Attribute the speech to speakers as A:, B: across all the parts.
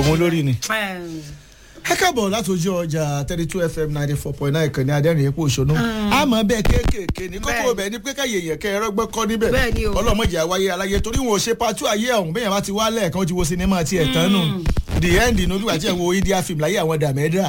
A: àwọn olórí ni. ẹ káàbọ̀ láti ojú ọjà thirty two fm ninety four point nine kan ní adẹ́rìn epo òṣònú àmọ́ bẹ́ẹ̀ kéékèèké ní kókó bẹ́ẹ̀ ni pé káyé yẹn kẹ́ ẹ̀rọ gbọ́ kọ́ níbẹ̀
B: Bẹ́ẹ̀ ni o.
A: ọlọ́mọdé àwáyé aláyé torí wọn ò ṣe patu ayé ọ̀hún bẹ́ẹ̀ yẹn bá ti wá lẹ́ẹ̀kan ó ti wo sinimá tiẹ̀ tán nù the end ní olúwa tí ẹ̀ wo india film láyé àwọn dàmẹ́dà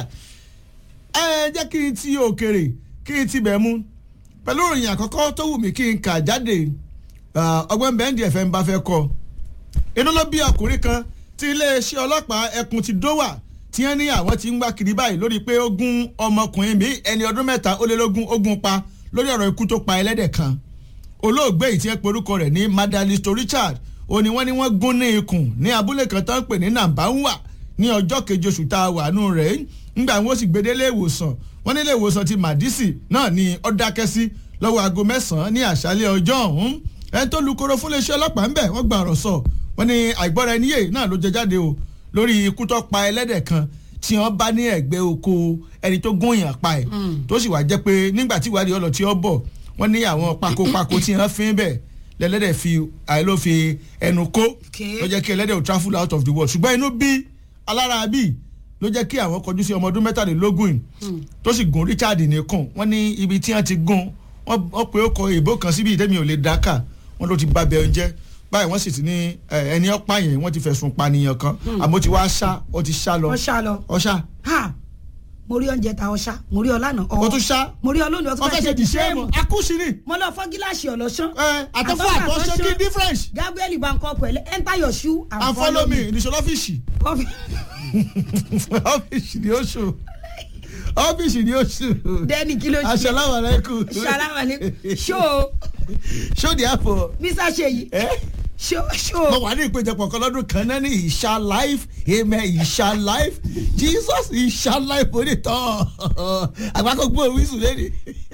A: ẹ jẹ́ kí n ti òkèrè kí n ti bẹ̀ mú pẹ̀lú ìròyìn àkọ́kọ́ tó wù mí kí n kà jáde ọgbọ́n bẹ́ẹ̀ndì ẹ̀fẹ̀ ń bá fẹ́ kọ́ inú ló bí ọkùnrin kan tí iléeṣẹ́ ọlọ́pàá ẹkùn ti dówà tí wọ́n ní àwọn ti ń wá kiri báyìí lórí pé ó gún ọmọkùnrin mi ẹni ọdún mẹ́ta ó lé lógún ó gún pa lórí ọ̀rọ̀ ikú tó pa ẹlẹ́dẹ̀ kan olóògbé yìí tí ẹ pe orúkọ rẹ̀ ní madalisto richard ó ní wọ́n ní wọ́n gún ní ikùn ní abúlé kan tó ń pè ní nàmbáwà ní ọjọ́ keje oṣù tá a wà nù rẹ̀ ńgbà wọn sì gbé délé ìwòsàn wọn nílé ìwòsàn ti màdísì náà ní ó dákẹ́ sí lọ́wọ́ aago mẹ́sàn-án ní àṣálẹ́ ọjọ́ ọ̀hún ẹni tó lu koro fún iléeṣẹ́ ọlọ́pàá ń bẹ̀ wọ́n gba ọ̀rọ̀ sọ wọ́n ní àìgbọ́ra ẹni yé náà ló jẹ jáde o lórí ikú tó pa ẹlẹ́dẹ̀ kan tí wọ́n bá ní ẹ̀gbẹ́ oko ẹni tó gún èèyàn pa ẹ̀ tó sì wá jẹ́ pé nígbà tí ìwádìí ọlọ́ tí ó bọ̀ wọ́n ní àwọn pakopako tí wọ́n fi ń bẹ̀ lẹ́lẹ́dẹ̀ fi àìló fi ẹnu kó ló jẹ́ kí ẹlẹ́dẹ̀ ò travel out of the world ṣùgbọ́n inú bí alára bí ló jẹ́ kí àwọn kọjú sí ọmọ ọdún mẹ́tàlélógún yìí tó sì gún Richard nìkan wọ́n ní ibi tí wọ́n ti gún wọ́n pe ó kọ ìbò kan síbi ìdẹ́mi ò lè dáká wọ́n ló ti bá bẹ oúnjẹ báyìí wọ́n sì ti ní ẹni ọ̀pá yẹn wọ́n ti fẹ̀sùn pànìyàn kan àmọ́ ti wá ṣá ó ti ṣá lọ.
B: ọ̀ṣà lọ.
A: ọ̀ṣà.
B: ha mo rí oúnjẹ ta ọ̀ṣà mo rí ọlànà ọ̀
A: o tún ṣá.
B: mo rí olóòlù ọtún
A: wọ́n fẹ́ ṣe dìṣẹ́ẹ̀mù akúṣìírì.
B: mo lọ fọ́ gíláàsì ọ̀lọ́ṣán.
A: àtọ́fọ́ àtọ́ṣe kí difference.
B: gabriel bankọ pẹ̀lú enter your shoe and,
A: and follow me ìdíṣọ́ lọ́fíìsì.
B: Ọ́fì-
A: ọ́fíìsì ni ó ṣù ọ́fíìsì ni ó ṣù.
B: dẹ́ni kí ló ṣe
A: asalaamualeykum.
B: ṣàlàwálé ṣó
A: show the apple.
B: mr seyi
A: ẹ
B: ṣó
A: mo
B: ṣó
A: wà ní ìpéjọpọ̀ kan lọ́dún kan náà ní ìṣá life amen ìṣá life jesus ìṣá life onítọ̀ àgbákò gbọ́ wíṣù lẹ́nu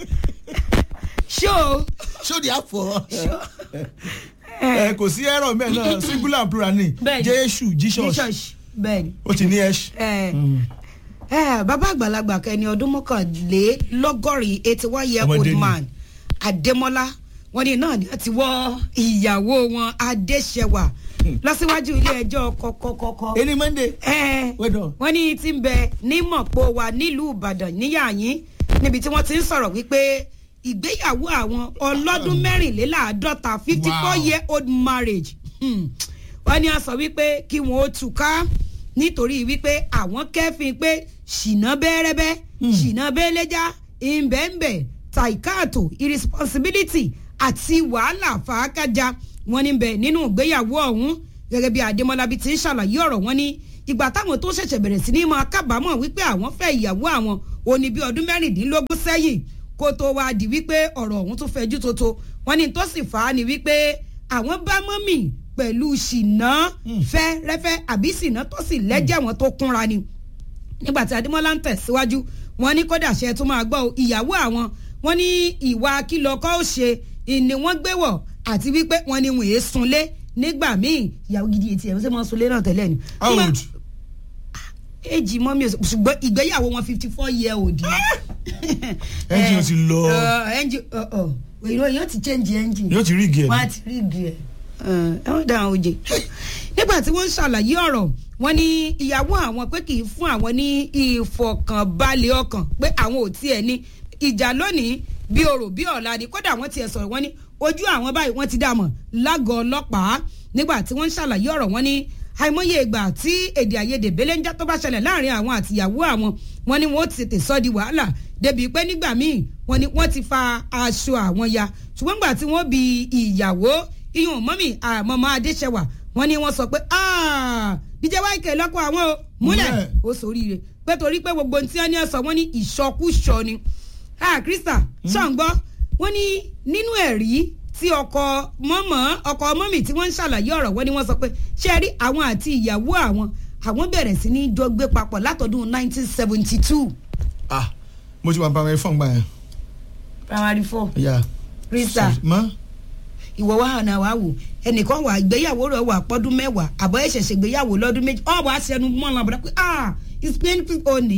B: ṣó
A: show the apple.
B: ṣó
A: ẹ kò sí ẹ̀rọ mẹ́ẹ̀ náà singular and plural ni
B: Bẹ́ẹ̀ni.
A: jésù jesus
B: jesus bẹ́ẹ̀ni.
A: ó ti ní ẹ̀ṣ.
B: ẹ ẹ bàbá àgbàlagbà kẹni ọdún mọ́kànlélọ́gọ́rin eighty one year
A: Ọmọdé
B: old
A: ni.
B: man adémọ́lá wọ́n ní náà ni wọ́n ti wọ́ ìyàwó wọn adéṣẹwà lọ́síwájú ilé ẹjọ́ kọ́kọ́kọ́kọ́
A: ẹni monday
B: ẹ
A: Well done.
B: wọ́n ní tí ń bẹ ní mọ̀pọ̀ wa nílùú ìbàdàn níyàyín níbi tí wọ́n ti ń sọ̀rọ̀ wípé ìgbéyàwó àwọn ọlọ́dún mẹ́rìnléláàádọ́ta fifty four
A: Wow.
B: year old marriage Hmm. wọ́n ní a sọ wípé kí wọ́n ó túká nítorí wípé àwọn kẹ́fìn pé ṣìnà bẹ́rẹ́bẹ́ ṣìnà bẹ́lẹ́já ìbẹ̀ǹbẹ̀ taikato irresponsibility àti wàhálà fàákàjà wọn ní bẹ̀ nínú ìgbéyàwó ọ̀hún gẹ́gẹ́ bí adémọlábí ti ń ṣàlàyé ọ̀rọ̀ wọn ní ìgbà táwọn tó ṣẹ̀ṣẹ̀ bẹ̀rẹ̀ sí ní máa kábàámọ̀ wípé àwọn fẹ́ ìyàwó àwọn òní bí ọdún mẹ́rìndínlógún sẹ́yìn kó tó wá di wípé ọ̀rọ̀ ọ̀hún tó fẹjú tótó wọn ní tó sì fà á ni wípé àwọn bá mọ́mì pẹ̀lú ṣìnà fẹ́rẹ́fẹ́ àbí ṣìnà tó sì lẹ́jẹ̀ wọn tó kúnra ni nígbà tí adémọlá ń tẹ̀síwájú wọn ní kódà ṣe tó máa gbọ́ o, ìyàwó àwọn wọn ní ìwà kìlọ̀kọ́ ó ṣe ìní wọ́n gbé wọ̀ àti wípé wọn ní wọ́n èé sunlé nígbà míì ìyàwó gidi etí ẹ̀ ṣe máa sunlé náà tẹ́lẹ̀ ni.
A: how
B: Nígbà-
A: old.
B: èjì mọ́mí ò ṣùgbọ́n ìgbéyàwó wọn fifty four year old ni.
A: Engine ti lọ.
B: ẹnjì ìròyìn yóò ti change engine
A: yóò ti rí igi ẹ̀
B: wọ́n á
A: ní.
B: ti rí igi ẹ̀ ẹ wọ́n dá àwọn òjè. nígbà tí wọ́n ń ṣàlàyé ọ̀rọ̀ wọn ní ìyàwó àwọn pé kì í fún àwọn ní ìfọkànbalẹ̀ ọkàn pé àwọn ò tiẹ̀ ní ìjà lónìí bí orò bí ọ̀la ni kódà wọ́n tiẹ̀ sọ̀rọ̀ wọn ní ojú àwọn báyìí wọ́n ti dà mọ̀ lágọ̀ọ́ ọlọ́pàá nígbà tí wọ́n ń ṣàlàyé ọ̀rọ̀ wọn ní àìmọye ìgbà tí èdè àìyedè belenja tó bá ṣẹlẹ̀ láàrin àwọn àtìyàwó àwọn wọn ni wọn ó ti tètè sọ di wàhálà débi pé nígbà míì wọn ni wọn ti fa aṣọ àwọn ya ṣùgbọ́n gbà tí wọ́n bi ìyàwó iyùn mọ́mì àmọ́mọ́ adéṣẹwà wọn ni wọ́n sọ pé díjẹ́ wáìkẹ́ lọ́kọ̀ àwọn o múlẹ̀
A: Múlẹ̀.
B: ó sóríire pé torí pé gbogbo ohun tí wọ́n ní ẹ̀ sọ wọ́n ní ìṣọkúṣọ ni ah krista ṣọ̀ǹgbọ́ wọ́n ní nínú ẹ̀rí tí ọkọ mọ́mọ́ ọkọ mọ́mì tí wọ́n ń ṣàlàyé ọ̀rọ̀ wọ́n ní wọ́n sọ pé ṣé ẹ rí àwọn àti ìyàwó àwọn àwọn bẹ̀rẹ̀ sí ní jọ gbé papọ̀ látọdún 1972.
A: ah mo ti wà bá wọn fọ́n gbà yẹn.
B: primary four
A: ya
B: krista
A: mọ
B: ìwọ wa hàn wá wò ẹnìkan wà ìgbéyàwó rẹ wà pọ́dún mẹ́wàá àbọ̀ ẹ̀ ṣẹ̀ṣẹ̀ gbéyàwó lọ́dún méjì ọ̀ wá sẹnu mọ́ ọ̀nà àbúrò pé ah it's painful only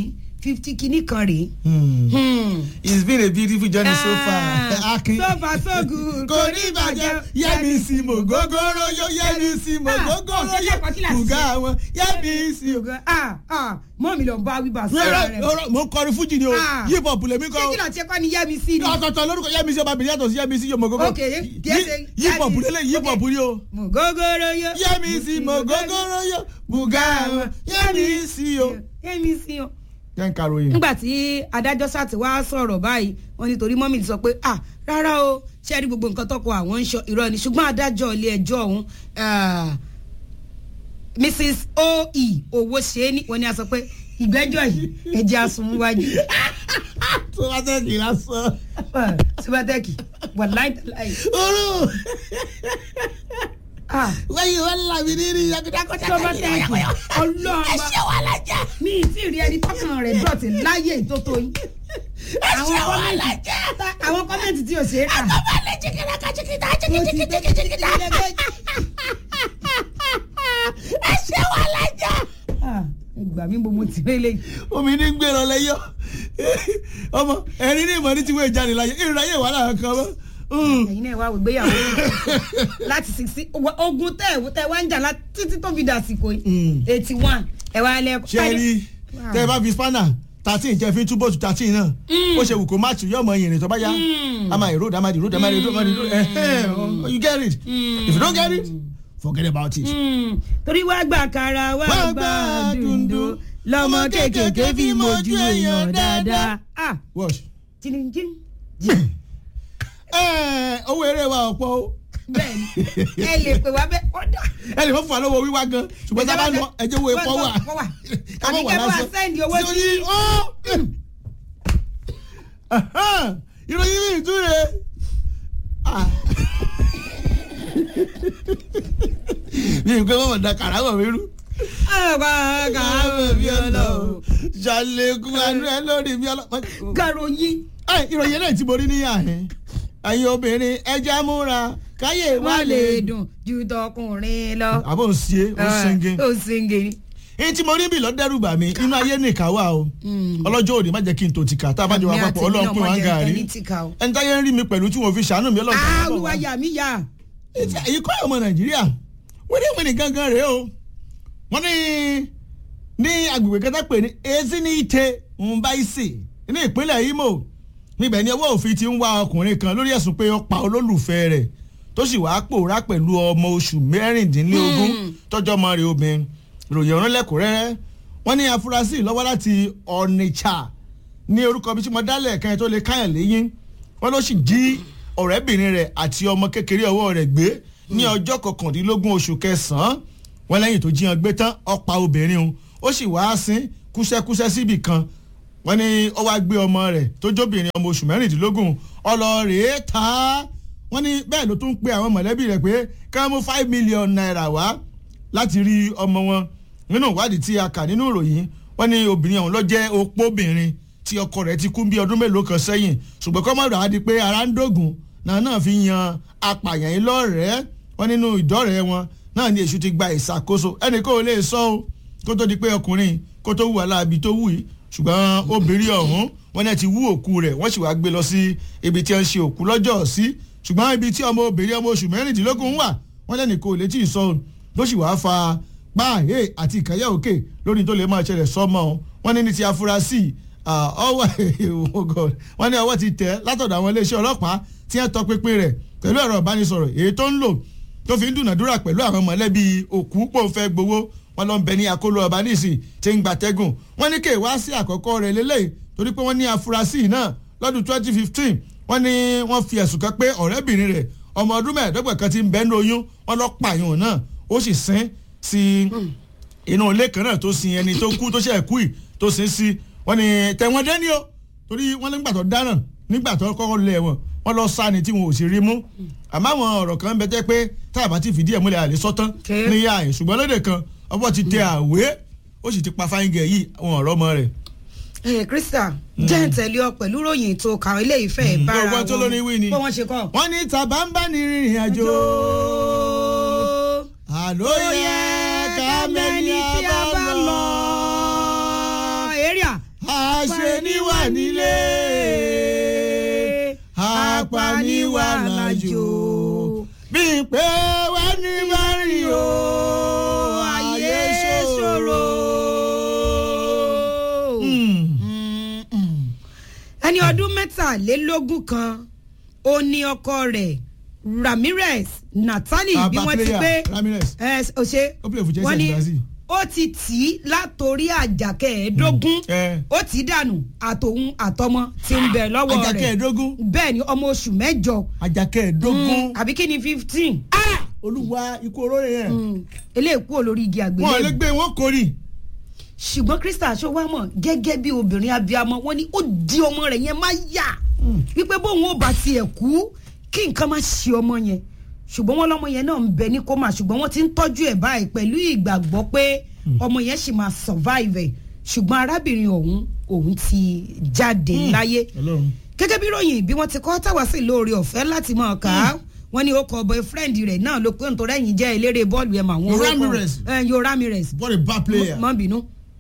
B: fifty kìíní kan rèé.
A: Hmm.
B: Hmm.
A: it's been a beautiful journey so far.
B: Ah,
A: akin
B: so far so good
A: kò ní ìbàjẹ́ yẹ́mi sí mo gógóró yó yẹ́mi sí mo
B: Ah,
A: gógóró
B: ọ̀sẹ̀
A: yó
B: lẹ́kọ̀ọ́ kí là ń
A: kùgà
B: ṣe?
A: wọn yẹ́mi sí o.
B: ah ah mọ́ mi lọ bá wíwá sọ́ra
A: rárá
B: rẹ̀.
A: rárá mo kọrin fújì ni o
B: Ah.
A: hip hop lèmi
B: ṣé
A: kọ
B: kí ló ti kọ́ ni yẹ́mi sí ni.
A: ọ̀tọ̀ọ̀tọ̀ lórúkọ yẹ́mi sí ọba bìnrin yàtọ̀ sí yẹ́mi sí yóò mọ̀ gógó
B: Ok, kí ẹ ṣe-
A: hip hop lélẹ̀ hip hop
B: Ok.
A: ni o
B: mo gógóró yó.
A: yẹ́mi sí mo gógóró yó kùgà wọn yẹ́mi sí o.
B: yẹ́mi sí o.
A: jẹ́ ń karòyìn.
B: nígbà tí adájọ́ sáti wá sọ̀rọ̀ báyìí wọ́n nítorí mọ́mì ti sọ pé ah rárá o ṣé ẹ rí gbogbo nǹkan tọkọ àwọn ń sọ irọ́ ni ṣùgbọ́n adájọ́ ilé ẹjọ́ ọ̀hún ah, mrs oe owó ṣe é ní wọ́n ní a sọ pé ìgbẹ́jọ́ yìí ẹ̀jẹ̀ àsùnwájú
A: tó bá tẹ̀ kí lásán.
B: subatẹ́kì wà láìláì
A: oró
B: ah
A: wáyé wọn làbí nínú ìyàgídàkọ̀tà
B: subatẹ́kì ọlọ́ọ̀bá
A: wà lájà.
B: mi ì tí ì rí ẹni tọkàn rẹ̀ dọ̀tí láyé ìtótó yín àwọn kọ́mẹ́ntì àwọn kọ́mẹ́ntì tí ò ṣe é kà.
A: balẹ̀ jìgìdàkà jìgìdà
B: Mo ti gbé jìgìdà jìgìdà.
A: ẹsẹ̀ wà lájà.
B: Ah, ẹ gbà mí bó mo ti rí lẹ́yìn.
A: omi ní gbèrò lẹ́yọ́ ọmọ ẹni ní ìmọ̀ ní ti wé jáde láyé ìrìnàyè wà lára kan mọ́.
B: ẹ̀yin náà wá ìgbéyàwó láti sixty ogun tẹ ẹ tẹ wá ń jà láti títí tó fi dàsìkò yìí eighty one ẹ wá lẹ.
A: ṣe rí tẹ ẹ bá fi spanner thirteen jẹ fi túbọ̀ tu thirteen náà ó ṣe wù kó má tù yọmọ ìrìn tó bá yá a máa ìró dàmá ìró dàmá ìró dàmá ìró ẹhẹn you get it if you don't get it forget about it.
B: torí wá gbà kára wá gbà dùndùn lọmọ kéékèèké fi mojú èèyàn dáadáa. Ah,
A: wash.
B: jìnnìjìn
A: ẹ owó eré wa ọ̀pọ̀ o
B: bẹ́ẹ̀ni ẹ lè pè wá bẹ́ẹ̀ ọ̀dà.
A: ẹ lè fọ́ fún wa lọ́wọ́ wíwá gan ṣùgbọ́n tá a bá lọ ẹjẹ́ wo epo wà
B: Wọ́n wà. Àbí kẹ́ bá wa sẹ́ndì owó sí.
A: sí. ìròyìn mi ìtúre. mi ì pé wọ́n mọ̀ da kàràwọ̀ mi rú.
B: àgbà kàwé bí ọlọ́run.
A: ṣàlékún àánú ẹ lórí mi ọlọ́pàá.
B: gàròyìn.
A: ẹ ìròyìn náà tí mo rí níyà ẹ ẹ̀yin obìnrin ẹja múra káyé
B: wá lè dùn ju tọkùnrin lọ.
A: àbọ̀ ń ṣe ó ṣẹ́ngẹ́.
B: ó ṣẹ́ngẹ́.
A: èyí tí mo rí bí lọ́dẹ́rù bà mí inú ayé nìkan wà o ọlọ́jọ́ òní má jẹ́ kí n tó ti kà tá a bá jọ wá papọ̀ ọlọ́run pín wọn gàrí ẹni táyé ń rí mi pẹ̀lú tí wọ́n fi ṣàánú mi ọlọ́run
B: ah olúwa yà mí yà.
A: èyí kọ́ ọmọ nàìjíríà wíníwíní gangan rèé o wọ́n ní ní agbègbè kẹta pè ní ezinite mbaise ní ìpínlẹ̀ imo níbẹ̀ ni ọwọ́ òfin ti ń wá ọkùnrin kan lórí ẹ̀sùn pé ó pa olólùfẹ́ rẹ̀ tó sì wàá pòórá pẹ̀lú ọmọ oṣù mẹ́rìndínlógún tọ́jọ́ ọmọ rẹ̀ obìnrin ìròyìn ọ̀rọ̀ lẹ́kùnrẹ́rẹ́ wọ́n ní afurasí lọ́wọ́ láti ọ̀nìṣà ní orúkọ bí tí mo dálẹ̀ kan tó lè káyàn léyìn wọ́n ló sì jí ọ̀rẹ́bìnrin rẹ̀ àti ọmọ kékeré ọwọ́ rẹ̀ gbé ní ọjọ́ kọkàndínlógún oṣù kẹsàn-án wọ́n lẹ́yìn tó jí wọn gbé tán ó pa obìnrin o ó sì wá sín kúṣẹ́kúṣẹ́ síbì kan wọ́n ní ó wá gbé ọmọ rẹ̀ tó jóbìnrin ọmọ oṣù mẹ́rìndínlógún ọlọ́ọ̀rẹ́ ta wọ́n ní bẹ́ẹ̀ ló tún pe àwọn mọ̀lẹ́bí rẹ̀ pé ká mú five million naira wá láti rí ọmọ wọn nínú ìwádìí tí a kà nínú ìròyìn wọ́n ní obìnrin ọ̀hún ló jẹ́ opóbìnrin tí ọkọ rẹ̀ ti kú bí ọdún mélòó kan sẹ́yìn ṣùgbọ́n kọ́ mọ̀rọ̀ á di pé ara ń dògùn náà náà fi yan apààyàn yìí lọ́rẹ̀ẹ́ wọ́n nínú ìdọ́rẹ̀ẹ́ wọn náà ni èṣù ti gba ìṣàkóso ẹnì kó o lè sọ o kó tó di pé ọkùnrin kó tó wù aláàbí tó wù yìí ṣùgbọ́n obìnrin ọ̀hún wọ́n náà ti wú òkú rẹ̀ wọ́n sì wá gbé lọ sí ibi tí wọ́n ṣe òkú lọ́jọ́ sí ṣùgbọ́n ibi tí ọmọ obìnrin ọmọ oṣù mẹ́rìndínlógún wà wọ́n lẹ́nì kó o lè tí ì sọ ló sì wá fa páàyè àti ìkàyà òkè lórí tó lè máa ṣẹlẹ̀ sọ́mọ́ wọn ní ní ti afurasí ọwọ́ wọn ní ọwọ́ ti tẹ̀ látọ̀dọ̀ àwọn iléeṣẹ́ ọlọ́pàá tí wọ́n tọpinpin rẹ̀ pẹ̀lú ẹ̀rọ ìbánisọ̀rọ̀ èyí tó ń lò tó fi ń dùnàdúrà pẹ̀lú àwọn mọ̀lẹ́bí òkú pò ń fẹ́ gbowó wọn lọ ń bẹ ní akóló ọba níìsì tí ń gbatẹ́gùn wọn ní kéwàá sí àkọ́kọ́ rẹ̀ lélẹ́yìí torí pé wọ́n ní afurasí náà lọ́dún twenty fifteen wọ́n ní wọ́n fi ẹ̀sùn kan pé ọ̀rẹ́bìnrin rẹ̀ ọmọ ọdún mẹ́ẹ̀ẹ́dọ́gbọ̀n kan ti ń bẹ́ẹ̀ ní oyún wọ́n lọ pààyàn náà ó sì sín sí inú ilé kan náà tó sin ẹni tó kú tó ṣe kú yìí tó sin sí wọ́n ní tẹ̀wọ́n dé ní o torí wọ́n nígbà tó dáná nígbà tó kọ́kọ́ lé wọn wọ́n lọ sá ni tí wọn ò sì rí mú àmọ́ àwọn ọ̀rọ̀ kan ń bẹ tẹ́ pé táyàbá ti fìdí ẹ̀ múlẹ̀ àlè sọ́tán níyà ẹ̀ ṣùgbọ́n lóde kan ọbọ̀ ti tẹ àwé ó sì ti pa fáyíngẹ̀ yìí àwọn ọ̀rọ̀ ọmọ rẹ̀
B: ẹ krista jẹ́ ń tẹ̀lé ọ pẹ̀lú ròyìn tó kàwé ilé ìfẹ́ bára
A: gbogbo tó lóní wí ni
B: bó wọ́n ṣe kọ́.
A: wọ́n ní tàbá ń bá ní rìnrìn àjò àló yẹ ká mẹ́ni tí a bá lọ.
B: èrìà.
A: ayé nílé apaniwa lájò bí pé wá ní bá rí o ayé ṣòro.
B: ẹni ọdún mẹ́tàlélógún kan ó ní ọkọ rẹ̀ ramirez natali bí wọ́n ti pé
A: ramirez
B: ẹ ọ ṣe
A: ó play for Chelsea
B: wọ́n ní
A: àti Brazil.
B: ó ti tì í látòrí àjàkẹ́ẹ̀ẹ́dógún
A: ẹ.
B: ó tì í dànù àtòun àtọmọ tí ń bẹ lọ́wọ́ rẹ̀
A: ajakẹ́ẹ̀dógún
B: bẹ́ẹ̀ ni ọmọ oṣù mẹ́jọ
A: ajakẹ́ẹ̀dógún
B: àbí kí ni fifteen
A: olúwa ikú olóore yẹn
B: eléyìí kúrò lórí igi
A: wọn ò lè
B: àgbélé
A: gbé wọn kórì
B: ṣùgbọ́n krista aṣọwámọ̀ gẹ́gẹ́ bí obìnrin abiyamọ wọn ni ó di ọmọ rẹ̀ yẹn má yà wípé bóun ò bá tiẹ̀ kú kí nǹkan má ṣe ọmọ yẹn ṣùgbọ́n wọn lọ́mọ yẹn náà ń bẹ ní kómà ṣùgbọ́n wọ́n ti ń tọ́jú ẹ̀ báyìí pẹ̀lú ìgbàgbọ́ pé ọmọ yẹn sì máa survive ẹ̀ ṣùgbọ́n arábìnrin ọ̀hún òun ti jáde láyé
A: Ọlọ́run.
B: gẹ́gẹ́ bí ròyìn bí wọ́n ti kọ́ táwa sí lóore ọ̀fẹ́ láti máa kà á wọ́n ní ó kọ boyfriend rẹ̀ náà ló pé nítorí ẹ̀yìn jẹ́ eléré bọ́ọ̀lù ẹ̀ mà wọ́n
A: Yo
B: orúkọ-
A: Ramirez.
B: ẹ̀, Yo Ramirez
A: what a bad player.
B: mọ́ bínú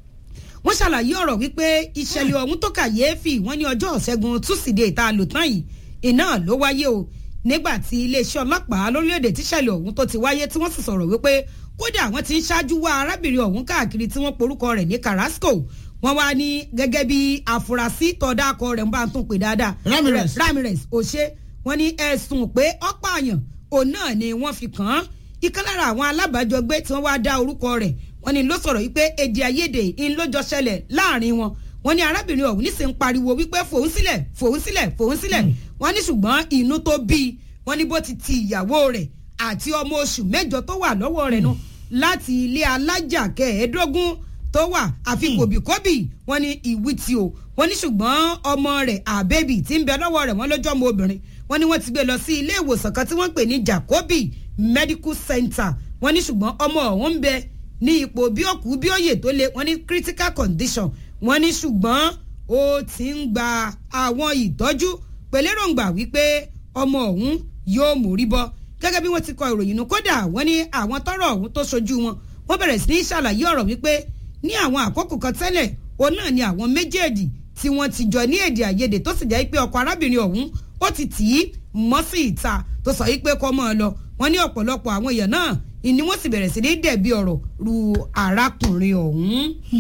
B: wọ́n ṣàlàyé ọ̀rọ̀ wípé ìṣẹ̀lẹ̀ ọ̀hún tó kàyéfì wọ́n ní ọjọ́ ṣẹ́gun túsídẹ̀ẹ́ tá a lò tán yìí iná ló wáyé o nígbà tí iléeṣẹ́ ọlọ́pàá lórílẹ̀‐èdè tíṣẹ̀lẹ̀ ọ̀hún tó ti wáyé tí wọ́n sì sọ̀rọ̀ wípé kódà wọ́n ti ń ṣáájú wá arábìnrin ọ̀hún káàkiri tí wọ́n porúkọ rẹ̀ ní Carrasco wọ́n wá ní gẹ́gẹ́ bí afurasí tọ́dákọ rẹ̀ ń bá tún pè dáadáa
A: Ramirez.
B: Ramirez òṣè wọ́n ní ẹ̀sùn pé ọ̀pààyàn òun náà ni wọ́n fi kàn án ìkan lára àwọn alábàájọgbé tí wọ́n wá dá orúkọ rẹ̀ wọ́n ní ló sọ̀rọ̀ wípé èdè àìyedè ń lójọ ṣẹlẹ̀ láàrin wọn wọ́n ní arábìnrin ọ̀hún níṣẹ́ ń pariwo wípé fòun sílẹ̀ fòun sílẹ̀ fòun sílẹ̀ wọ́n ní ṣùgbọ́n inú tó bí i wọ́n ní bó ti ti ìyàwó rẹ̀ àti ọmọ oṣù mẹ́jọ tó wà lọ́wọ́ rẹ̀ nu láti ilé alájà kẹẹ̀ẹ́dógún tó wà àfi kòbíkòbí wọ́n ní ìwí tí o wọ́n ní ṣùgbọ́n ọmọ rẹ̀ àbẹ́bí tí ń bẹ lọ́wọ́ rẹ̀ wọ́n lọ́jọ́ ọmọ obìnrin wọ́n ní wọ́n ti gbé lọ sí ilé ìwòsàn kan tí wọ́n ń pè ní Jacobi Medical Center wọ́n ní ṣùgbọ́n ọmọ ọ̀hún ń bẹ ní ipò bí òkú bí òye tó le wọ́n ní critical condition wọ́n ní ṣùgbọ́n ó ti ń gba àwọn ìtọ́jú pẹ̀lẹ́rọ̀ǹgbà wípé ọmọ ọ̀hún yóò mórí bọ́ gẹ́gẹ́ bí wọ́n ti kọ ìròyìn nù kódà wọ́n ní àwọn tọ́rọ̀ ọ̀hún tó ṣojú wọn wọ́n bẹ̀rẹ̀ sí ní ṣàlàyé ọ̀rọ̀ wípé ní àwọn àkókò kan tẹ́lẹ̀ òun náà ni àwọn méjèèjì tí wọ́n ti jọ ní èdè àìyedè tó sì jẹ́ pé ọkọ arábìnrin ọ̀hún ó ti tì í mọ́ sí ìta tó sọ wípé kọ́ mọ́ ọ lọ wọ́n ní ọ̀pọ̀lọpọ̀ àwọn èèyàn náà ni wọ́n sì bẹ̀rẹ̀ sí ní dẹ̀bi ọ̀rọ̀ ru arákùnrin ọ̀hún.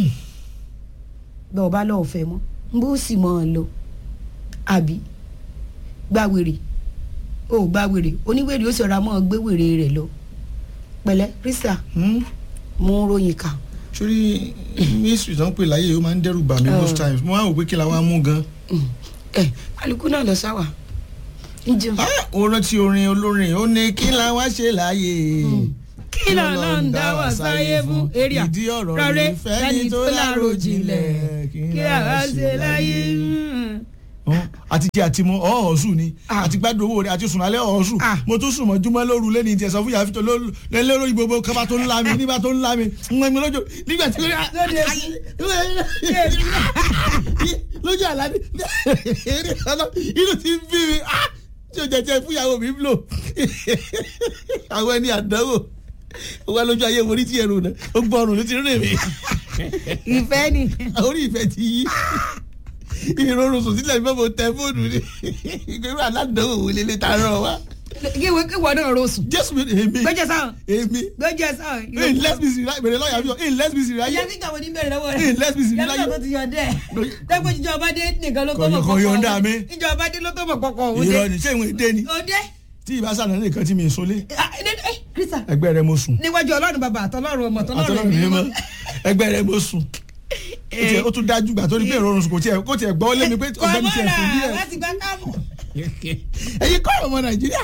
B: bẹ́ẹ̀ ọba lọ́ọ́ fẹ́ mọ́ bó sì mọ́ ọ lọ àbí gbàwèrè ó gbàwèrè oníwèrè ó sì ra mọ́ ọ gbé wèrè rẹ̀ lọ pẹ̀lẹ́ Krista mú ròyìn kà
A: sórí mísírì tó ń pè láyé ó máa ń dẹ́rù bà mí most times mo máa ń wò pé kí la wá mú gan.
B: ẹ kálukú náà lọ sáwà ń jẹun.
A: Ah, ó rántí orin olórin ó ní kí la wá ṣe láàyè.
B: kí ló ló ń dá wà sáyé fún èrìà
A: ìdí ọ̀rọ̀
B: rọrẹ́
A: rẹ̀ fẹ́ni tó lárò jinlẹ̀
B: kí la wá ṣe láyé.
A: àti jẹ àti mu ọ̀ọ́sù ni
B: Ah.
A: àti gbádùn owó rẹ àti sùn alẹ́ ọ̀ọ́sù
B: Ah.
A: mo tún sùn mọ́ júmọ́ lóru lẹ́ni ìjẹ́ sọ fún yàrá fìtọ́ lórí gbogbo kaba tó ń la mi nígbà tó ń la mi ń gbẹ́ mi lójú nígbà tí
B: Lóde
A: lójú àlá ni inú ti ń bí mi Ah! tí o jẹjẹ fún ìyàwó mi lò àwọn ẹni àdánwò wà lójú ayé wo ní tí ẹrù náà ó gbọ́ ọrùn ló ti rìn mí
B: ìfẹ́ ni
A: orí ìfẹ́ ti yí ìrorùn sùn sílẹ̀ fẹ́ mo tẹ fóònù ni ìgbéró aládàáwò wò lélẹ̀ tá a rán wa.
B: kíwé kíwọ náà rọṣùn
A: jésù mi èmi
B: gbẹjẹ sáà
A: èmi
B: gbẹjẹ sáà.
A: in let's be serious bèrè lọ́ọ̀yà mi in let's be serious
B: ìyá
A: ayé
B: tí kàwọn oníbẹ̀rẹ̀ lọ́wọ́ rẹ̀
A: in let's be serious
B: yàtọ̀ tó
A: ayé
B: ti yọ̀ dẹ́ dẹ́gbẹ́ ìjọba dé nìkan ló tó mọ̀
A: Kò yọ̀ǹda mi.
B: ìjọba dé ló tó mọ̀ kọ́kọ́ òun dé.
A: ìrọ̀ ni ṣé ìwọ̀n èdè ni
B: òde
A: tí ìbá sànà nìkan tí mi ń solé
B: kírísà
A: ẹgbẹ́ rẹ mo sùn
B: níwájú ọlọ́run bàbá àtọlọ́run ọmọ tọlọ́run
A: àtọ́lọ́run mi mọ́ ẹgbẹ́ rẹ mo sùn Ó tiẹ̀- ó tún dájú gbà tó ní pé ìrọ̀rùn sùn kò tiẹ̀ kó tiẹ̀ gbọ́ lé mi pé ọ̀gbẹ́ni tiẹ̀ sùn díẹ̀
B: láti gbá káàmù.
A: ẹ̀yin kọ́ ọmọ nàìjíríà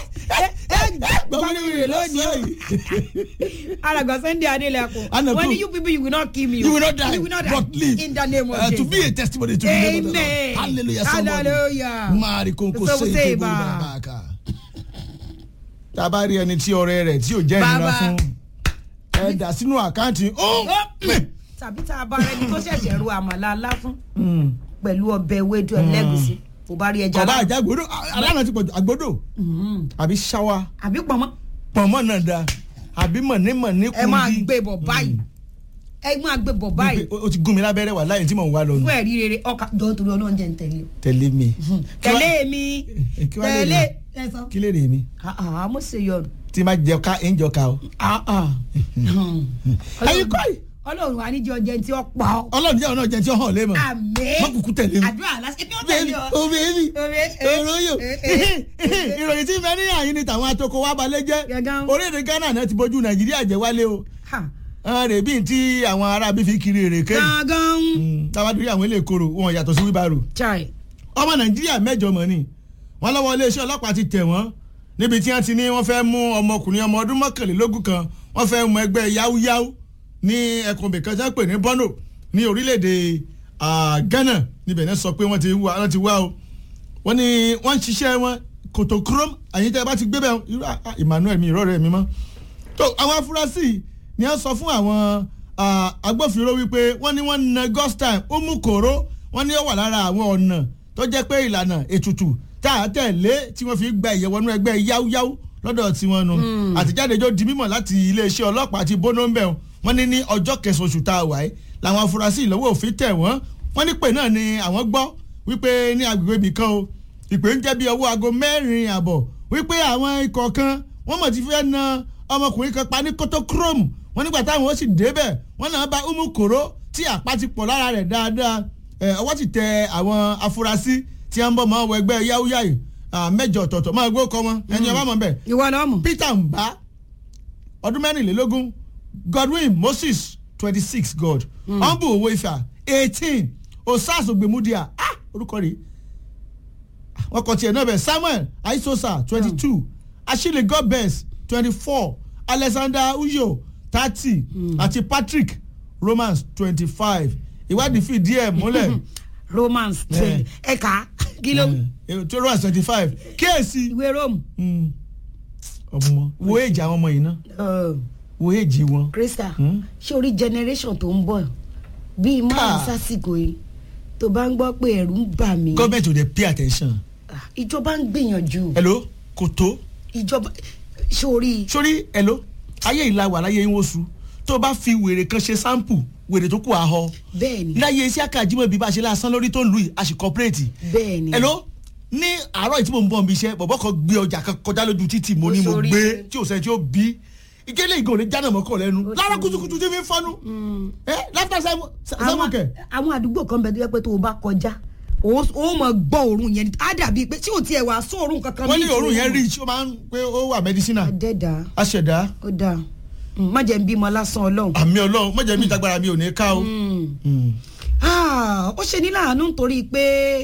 B: gbàgbé lónìí alàgbà sunday adeleko
A: Anna
B: wọ́n ní
A: Poo.
B: you people you will not kill me o.
A: You will not die,
B: you will not die
A: but live.
B: in the name of
A: Uh,
B: Jesus.
A: to be a testimony to the name of the Lord.
B: Amen.
A: Hallelujah, somebody.
B: Hallelujah.
A: Mari konko
B: So
A: se
B: say
A: kebo
B: ba.
A: babaka. Tá a bá rí ẹni tí ọ̀rẹ́ rẹ̀ tí ò jẹ́ ìnira
B: Bàbá.
A: fún ẹ dà sínú àkáǹtì ó
B: Ó, tàbí tá a bá rẹni tó ṣẹ̀ṣẹ̀ ru àmàlà alá fún pẹ̀lú ọbẹ̀ ewédú ẹlẹ́gùsí kò bá rí ẹja
A: kọ̀ọ̀bá
B: lá-
A: àjà àgbòdo aláàánú ti pọ̀jù àgbòdo
B: Mhm.
A: àbí ṣáwa
B: àbí pọ̀nmọ́
A: pọ̀nmọ́ náà da àbí mọ̀nímọ̀ní
B: ẹ máa
A: kùndí
B: gbé bọ̀ báyìí ẹ máa gbé bọ̀ báyìí
A: Wípé o ti gún mi lábẹ́rẹ́ wà láyé tí mò ń wá lọ nù
B: fún ẹ̀rí rere ọkà jọ torí ọlọ́run jẹ́ ń tẹ̀lé o.
A: tẹ̀lé mi.
B: tẹ̀lé mi
A: kí wàá lè
B: tẹ̀lé
A: rí?
B: ẹ sọ.
A: kí lè rè mí
B: àà mo ṣe yọrù.
A: tí má jẹ ká ń jọ ká o. ayé kọ́ yìí
B: ọlọ́run wa níjọ jẹ́ tí ó pa ọ́.
A: ọlọ́run jẹ́ ọ̀nà jẹ́ tí ó hàn lé mọ̀
B: àmín
A: má kúkú tẹ̀lé mi.
B: àdúrà lásìkò ẹbí ó tẹ̀lé ọ.
A: o bèbí
B: Obe, eh,
A: òróyò
B: eh, eh,
A: ìròyìn tí fẹ́ ní àyín ni tàwọn atoko wa balẹ̀ jẹ́
B: Gẹ́gẹ́.
A: orílẹ̀-èdè Ghana náà ti bójú Nàìjíríà jẹ́ wálé o
B: Ha,
A: àwọn rè bíi tí àwọn arábí fi kiri èrèké
B: gangan.
A: táwa dúró àwọn ilé ìkorò wọn yàtọ̀ sí wíbarò
B: chai
A: ọmọ Nàìjíríà mẹ́jọ mọ̀ ni wọ́n lọ́wọ́ iléeṣẹ́ ọlọ́pàá ti tẹ̀ wọ́n níbi tí wọ́n ti ní wọ́n fẹ́ mú ọmọkùnrin ọmọ ọdún mọ́kànlélógún kan wọ́n fẹ́ mú ẹgbẹ́ yáwúyáwú ní ẹkùn bìkan tí wọ́n pè ní Bono ní orílẹ̀-èdè ah, Ghana níbẹ̀ náà sọ pé wọ́n ti wá wọ́n ti wá o wọ́n ní wọ́n ń ṣiṣẹ́ wọn kòtò kúrọ́m àyìn tẹ́ ẹ bá ti gbé bẹ́ẹ̀ irú ah, ah, Emmanuel mi ìrọ̀rẹ́ mi mọ́ tó àwọn afurasí yìí ni wọ́n sọ fún àwọn ah, agbófinró wípé wọ́n ní wọ́n na ghost time ó mú kòró wọ́n ní ó wà lára àwọn ọ̀nà tó jẹ́ pé ìlànà ètùtù tá a tẹ̀lé tí wọ́n fi gba ìyẹ̀wọ̀nú ẹgbẹ́ yáwúyáwú lọ́dọ̀ tiwọn nu àtijáde jó di mímọ̀ láti iléeṣẹ́ ọlọ́pàá ti bónú ń bẹ̀ wọ́n ní ní ọjọ́ kẹsàn-án oṣù tá a wà yìí làwọn afurasí ìlọ́wọ́ òfin tẹ̀ wọ́n wọ́n ní pé náà ni àwọn gbọ́ wípé ní agbègbè ibì kan o ìpè ń jẹ́ bí ọwọ́ aago mẹ́rin àbọ̀ wípé àwọn ikọ̀ kan wọ́n mọ̀ ti fẹ́ na ọmọkùnrin kan pa ní kótó chrome wọ́n nígbà táwọn ó sì débẹ̀ wọ́n náà bá umu koro tí àpá ti pọ̀ lára rẹ̀ dáadáa ẹ̀ ọwọ́ ti tẹ àwọn afurasí tí wọ́n ń bọ̀ mọ́ ọwọ́ ẹgbẹ́ yáwúyáyì mẹ́jọ ọ̀tọ̀ọ̀tọ̀ máa gbó kọ́ wọn ẹni ọba mọ̀ bẹ́ẹ̀
B: ìwọ lọ mọ.
A: peter mbá ọdún mẹ́rìnlélógún godwin moses twenty six god ọ̀nbù owó ifá eighteen osas ogbemudia ah orúkọ rẹ̀ wọ́n kọ tiẹ̀ náà bẹ̀ samuel aisosa twenty two ashile godbens twenty four alexander uyo thirty àti patrick romans twenty five ìwádìí fìdí ẹ̀ múlẹ̀
B: romance trade ẹ̀ka kí ló
A: Eh, tó romans twenty five kíyèsí
B: ìwé rome.
A: Mm. ọmọ wo èjì àwọn ọmọ yìí ná wo èjì wọn.
B: krista
A: Hmm?
B: ṣé orí generation tó ń bọ̀ bíi
A: Ká.
B: márùn sásìkò yìí tó bá ń gbọ́ pé ẹ̀rù ń bà mí
A: government ò dey pay attention.
B: Ah, ìjọba ń gbìyànjú
A: hello kò tó
B: ìjọba sórí
A: sórí hello ayé ìlà wà láyé yín wosù tó o bá fi wèrè kan ṣe sample wèrè tó kù àhọ
B: bẹ́ẹ̀ ni
A: láyé iṣẹ́ àkàjímọ̀ bí bá a ṣe lásán lórí tó ń lu yìí a sì corporate.
B: bẹ́ẹ̀ ni
A: hello ní àárọ̀ yìí tí mo ń bọ̀ níbi iṣẹ́ bọ̀bọ̀ kan gbé ọjà kan kọjá lójú títì mo ní mo
B: Ó sórí
A: gbé
B: rẹ̀.
A: tí ò sẹ́ni tí ó bí ìgélé ìgò ní jánà mọ́kọ̀ lẹ́nu
B: Ó
A: lára
B: sórí
A: kùtùkùtù tí fi ń fọ́nú ẹ láfíà
B: àwọn
A: sáwọn kẹ.
B: àwọn àdúgbò kan bẹ tó yẹ pé tó o bá kọjá o ó mọ gbọ́ òórùn yẹn á dàbí pé tí o tiẹ̀ wà sọ òórùn kankan
A: wọ́n ní
B: bíi
A: òórùn yẹn
B: tòórùn.
A: rí ó máa ń pé ó wà medicinal
B: àdẹ́dà
A: aṣẹ̀dá
B: ó dáa Mm, má jẹ́ ń bímọ lásán ọlọ́run.
A: àmì ọlọ́run mọ̀jẹ̀ mi ìtagbára mi ò ní ká o.
B: Mm.
A: Mm.
B: Ah, ó ṣe ní láàánú nítorí pé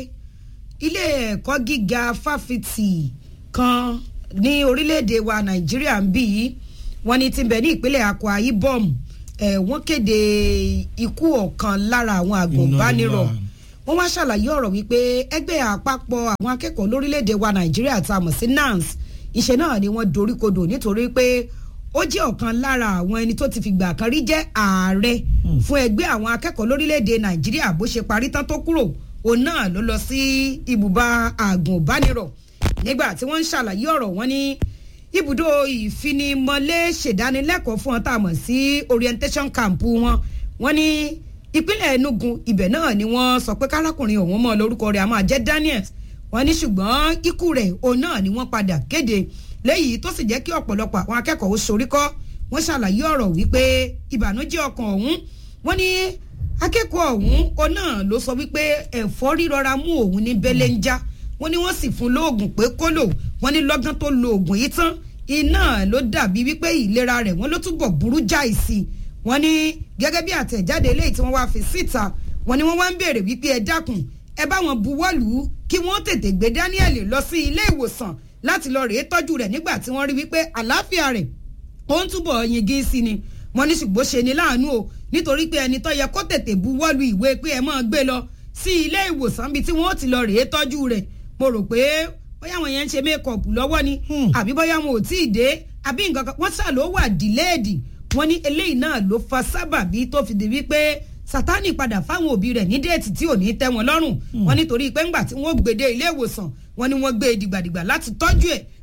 B: ilé ẹ̀kọ́ gíga fáfitì kan ní orílẹ̀-èdè wa nàìjíríà ń bí yìí wọ́n ní ti bẹ̀ ní ìpínlẹ̀ akwa ibom ẹ̀ wọ́n kéde ikú ọ̀kan lára àwọn àgùnbánirọ̀
A: Inna
B: wọ́n wá ṣàlàyé ọ̀rọ̀ wípé ẹgbẹ́ àpapọ̀ àwọn akẹ́kọ̀ọ́ lórílẹ̀‐èdè wa nàìjíríà tá a mọ̀ sí nans iṣẹ́ náà ni wọ́n doríkodò nítorí pé ó jẹ́ ọ̀kan lára àwọn ẹni tó ti fìgbà kan rí jẹ́ ààrẹ fún ẹgbẹ́ àwọn akẹ́kọ̀ọ́ lórílẹ̀‐èdè nàìjíríà bó ṣe parí tán tó kúrò òun náà ló lọ sí ibùba àgùnbánirọ̀ nígbà tí wọ́n ń ṣàlàyé ọ̀rọ̀ wọn ní ibùdó ìfinimọ̀lé ṣèdánilẹ́kọ̀ọ́ fún wọn tá a mọ̀ sí orientation camp wọn wọ́n ní ìpínlẹ̀ enugu ibẹ̀ náà ni wọ́n sọ pé kárákùnrin ọ̀hún mọ́ lórúkọ rẹ̀ a máa jẹ́ daniels wọ́n ní ṣùgbọ́n ikú rẹ̀ òun náà ni wọ́n padà kéde léyìí tó sì jẹ́ kí ọ̀pọ̀lọpọ̀ àwọn akẹ́kọ̀ọ́ ó sorí kọ́ wọ́n ṣàlàyé ọ̀rọ̀ wípé ìbànújẹ́ ọkàn ọ̀hún wọ́n ní akẹ́kọ̀ọ́ ọ̀hún òun náà ló sọ wípé ẹ̀fọ́rí rọra mú òun ní bẹ́lẹ́ ń já wọ́n ní wọ́n sì fún lóògùn pé kó lò wọ́n ní lọ́gán tó lo oògùn yìí tán iná ló dàbí wípé ìlera rẹ̀ wọ́n ló túbọ̀ burú jáì sí i wọ́n ní gẹ́gẹ́ bí àtẹ̀jáde eléyìí tí wọ́n wá fi síta wọ́n ní wọ́n wá ń béèrè wípé ẹ dákun ẹ bá wọn buwọ́lù kí wọ́n tètè gbé Daniel lọ sí ilé ìwòsàn láti lọ rèé tọ́jú rẹ̀ nígbà tí wọ́n rí wípé àlàáfíà rẹ̀ ó ń túbọ̀ yingin sí ni wọ́n ní ṣùgbọ́n ṣe ni láàánú o nítorí pé ẹni tó yẹ kó tètè buwọ́lù ìwé pé ẹ máa gbé lọ sí ilé ìwòsàn bíi tí wọ́n ti lọ rèé tọ́jú rẹ̀ mo rò pé bóyá àwọn yẹn ń ṣe mékọ̀pù lọ́wọ́ ni àbí bóyá wọn ò tí ì dé àbí nǹkan kan wọ́n ṣà ló wà dìléèdì wọ́n ní eléyìí náà ló fa sábàbí tó fi di wípé sátani padà fáwọn òbí rẹ̀ ní déètì tí ò ní tẹ́ wọn lọ́rùn wọ́n nítorí pé ńgbà tí wọ́n gbèdé ilé ìwòsàn wọ́n ní wọ́n gbé e dìgbàdìgbà láti tọ́jú ẹ̀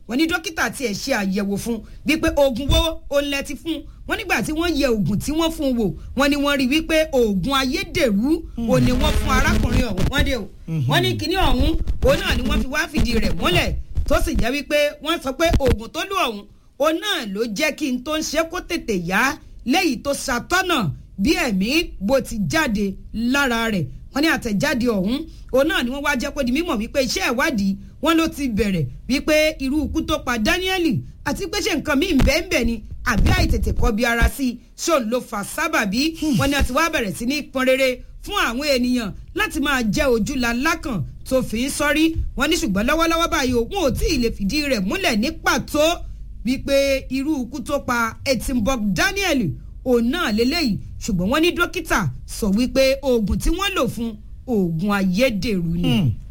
B: wọ́n ní dókítà tiẹ̀ ṣe àyẹ̀wò fún wípé oògùn wo òun lẹ ti fún wọ́n nígbà tí wọ́n yẹ oògùn tí wọ́n fún un wò wọ́n ní wọ́n rí wípé oògùn ayédèrú òun ni wọ́n fún arákùnrin ọ̀hún wọ́n dé o wọ́n ní kinní ọ̀hún òun náà ni wọ́n fi wá fìdí rẹ̀ múlẹ̀ tó sì jẹ́ wípé wọ́n sọ pé oògùn tó lù ọ̀hún òun náà ló jẹ́ kí n tó ń ṣe kó tètè yá léyìí tó ṣàtọ́nà bí ẹ̀mí bó ti jáde lára rẹ̀ wọ́n ní àtẹ̀jáde ọ̀hún òun náà ni wọ́n wá jẹ́ kó di mímọ̀ wípé iṣẹ́ ìwádìí wọn ló ti bẹ̀rẹ̀ wípé irú ikú tó pa Dáníẹ́lì àti pé ṣe nǹkan míì bẹ́ẹ̀nbẹ́ẹ̀ ni àbí àìtètè kọbi ara sí i ṣóun ló fà sábàbí wọn ni a ti wá bẹ̀rẹ̀ sí ní pọn rere fún àwọn ènìyàn láti máa jẹ́ ojúla lákàn tó fi ń sọ́rí wọn ní ṣùgbọ́n lọ́wọ́lọ́wọ́ báyìí o wọn ò tí ì lè fìdí rẹ̀ múlẹ̀ ní pàtó wípé irú ikú tó pa Etimborg Daniel òun náà lélẹ́yìí ṣùgbọ́n wọ́n ní dókítà sọ wípé oògùn tí wọ́n lò fún oògùn ayédèrú ni.
A: Hmm.